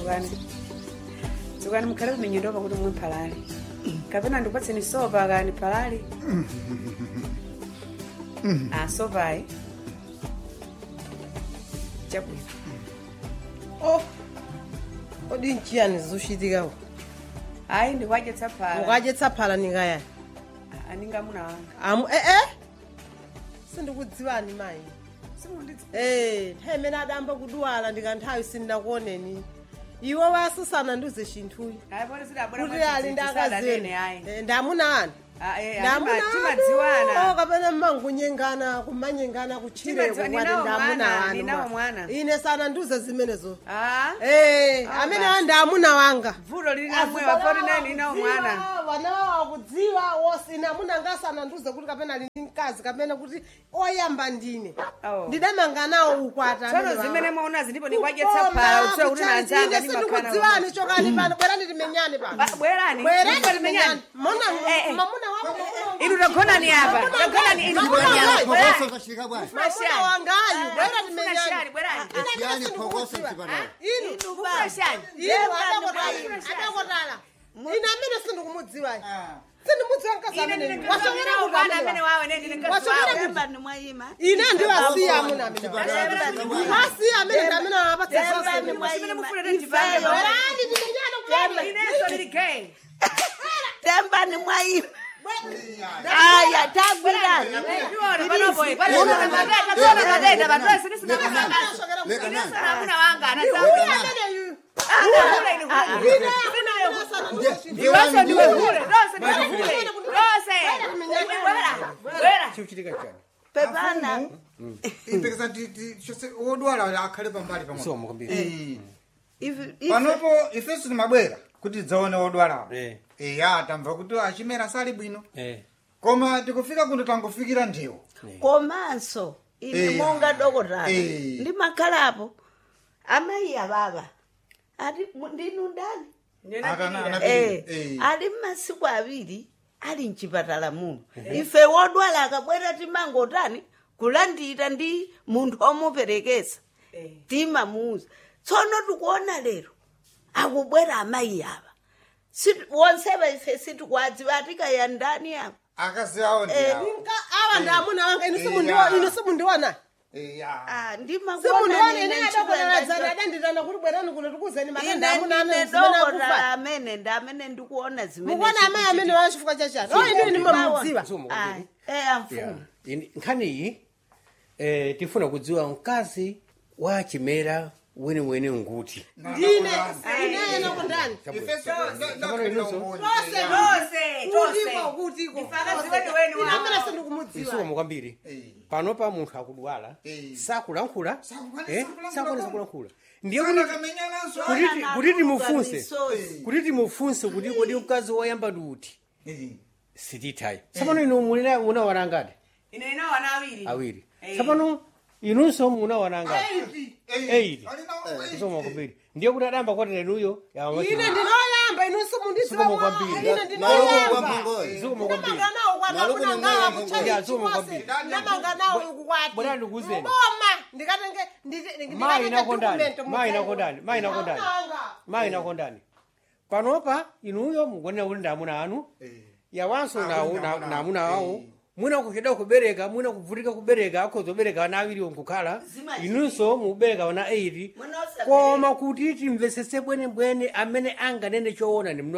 dzukani dzukani mukhale kuminyondopa kuti mwe mphalali kapena ndikupatseni sopa kani phalali a sopayi chabwino oh kodi nchiyani zoshitikako ayi ndikuadyetsa phala ukadyetsa phala ningayani aningamuna wanga amu ee sindikudziwani mayi simundidzi ee nthawi imene adamba kudwala ndikanthawi sindinakuoneni iwe wasisana ndiuze chinthuyi ayi poti zidabwera kuti ali ndi akazini ayi Eh, ndamuna anu Ah, eh, ndamuna atima- timadziwana kapena mmangunyengana kumanyengana kutchireko Timadziwa- kwati ninawo ndamuna mwana, wanu ninawo ma. mwana. ine sana ndiuze zimenezo Ah, ee Ah, amene basi. wa ndamuna wanga vuto lili namwewa 49 inawo mwana wanawo akudziwa wosi ine amuna ngasana ndiuze kuti kapena ali ndi mkazi kapena kuti oyamba ndine Oh. ndidamanga nawo ukwata tsono zimene mwaonazi ndipo ndikuadyetsa phala utsoe kuti nanzanga ndimakhala sindikudziwani chokani pano bwerani timenyane pano Ba- bwerani bwerani Ndipo timenyane timenyane. mona Eh, eh. mamuna wako inu tagonani apa tagonani inu Mamuna bwerani. wangayi. Bwerani. kashika bwana mamuna wangayu bwerani Funa timenyane shani, bwerani. yani phokoso msipana inu Funa shani. inu adakotala adakotala ine amene sindikumudziwa sindimudziwa mkazi Ine amene ndine wasokera ndinawo kuti mwana amene amene wawe ne ndine mkazi Wasokera wawe. kuti- Temba ni mwayima. ine ndiwasiya amuna amene Chipatala. wasiya amene ndi amene awapatsa Temba zonse ni Simene mwayima. mufuna kuti ndibambe Ifeyo. bwerani. bwerani timenyane kulani Inenso ndili gay. Temba ni mwayima. Aya tagwirani. Ndiona panopo, panopo, pateta, tsono pateta, pateta, sini sina kusanga. leka Inenso nani namuna wanga, anazanga. ameneyu Kule inu kule. Ndiwonso ndiwe kule, lonse ndiwe kule. Lonse. Bwera, bwera. chikuchitika chani Pepana. ipekesa chose wodwala akhale pambali pamwe somo kwambiri Eh. Ifi- ifi- panopo ifeso timabwera kuti tidzaone wodwalawo Eh. eya tamva kuti achimera sali bwino eh koma tikufika kuno tangofikira ndiwo komanso ine Eh. monga dokotala Eh. ndimakhalapo amayi ababa ati mu- ndinu ndani Akana- ana- Eh, Eh. ali mmasiku awiri ali mchipatala muno ife wodwala akabwera timangotani kulandira ndi munthu omuperekesa timamuuza tsono tikuona lero akubwera amayi ava Situ- wonsewa ife sitikwadziwa atikaya ndani apa akazi awo Eh, ndiyawo awa ndi amuna wanga inu Iya. simundiwa- inu simundiwana eya Ah, ndimakuona simundiwana nine ine nchipatala adakotaladzana adanditana kuti bwerani kuno tikuzeni makanda ine amuna ndine amene zimene dokotala akufa amene ndi amene ndikuona zimene mukuona amayi amene wa chifukwa chachani o inu ine mamudziwa somo Ayi, kwambiri eh Yeah. amfumu Ini- nkhaniyi eh, tifuna kudziwa mkazi wa chimera weniweni nguti ndine ineyena kundani ifeso Tose, tose. kutiko kutiko Ndifakazi wenu wenu ine wawo. amene sindikumudziwa isomo kwambiri panopa munthu akudwala Eh. sakulankhula Sakukwanisa eh, kulankhula sakukwanisa kwake. kulankhula ndiye kuti kamenyananso kuti- kuti timufunse Misozi. kuti timufunse kuti kodi mkazi woyamba ndi uti sitithayi tsapano inu mulina munawana ngati Ine inawo ana awiri. awiri Eh. tsapano inunso munawana ngati Eight. isomo kwambiri ndiye kuti adayamba kwatira inuyo ine ndinoyamba inu simundidziwa Somo kwambiri. ine Maluku ndinoyamba kwa mpongoyi. isomo kwambiri ndamanga nawo Maluku kwatamuna ni ngawa mwana kuchali Ya, somo chikose kwambiri. ndamanga nawo kukwati Bwana ndikuzeni. mboma ndikatenge ndikatenge mayi inakondani document mayi mutsengo. inakondani mayi inakondani Ndamanga. mayi inakondani panopa inuyo mukuonera kuti ndi amuna anu yawanso nawo ndi amuna na awo. amuna awo mwina kuchedwa kubereka mwina kuvutika kubereka akhoza kubereka ana awiriwo nkukhala Zimayi. inunso mukubereka ana 8 Mwina osabereka. koma kuti timvesese bwenebwene amene anganene choona ndi